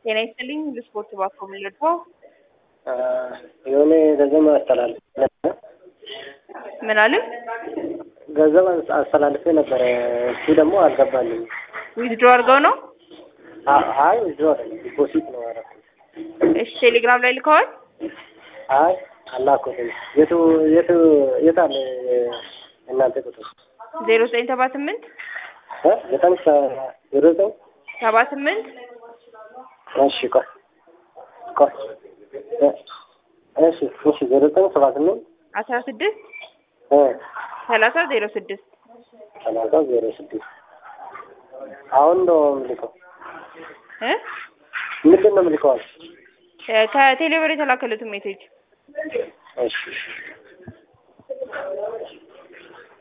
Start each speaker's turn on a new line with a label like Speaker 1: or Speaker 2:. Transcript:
Speaker 1: ጤና ይስጥልኝ ለስፖርት ባኮ የምንለድፈው
Speaker 2: የሆነ ገንዘብ አስተላልፌ ነበረ።
Speaker 1: ምን አለ
Speaker 2: ገንዘብ አስተላልፌ ነበረ። እሱ ደግሞ አልገባልኝ።
Speaker 1: ዊዝድሮ አድርገው ነው?
Speaker 2: አይ ዊዝድሮ አይደለም ዲፖዚት ነው ያደረኩት።
Speaker 1: እሺ ቴሌግራም ላይ ልከዋል?
Speaker 2: አይ አላኩትም። የቱ የቱ የት አለ እናንተ ቁጥር?
Speaker 1: ዜሮ ዘጠኝ ሰባ ስምንት
Speaker 2: እ ዘጠኝ ዜሮ ዘጠኝ
Speaker 1: ሰባ ስምንት
Speaker 2: እሺ ቆይ ቆይ እ እሺ እሺ ዜሮ ዘጠኝ ሰባ ስምንት
Speaker 1: አስራ ስድስት
Speaker 2: እ
Speaker 1: ሰላሳ ዜሮ ስድስት
Speaker 2: ሰላሳ ዜሮ ስድስት አሁን ነው የምልከው።
Speaker 1: እ
Speaker 2: ምንድን ነው የምልከዋል?
Speaker 1: ከቴሌብር የተላከሉትን ሜሴጅ
Speaker 2: እሺ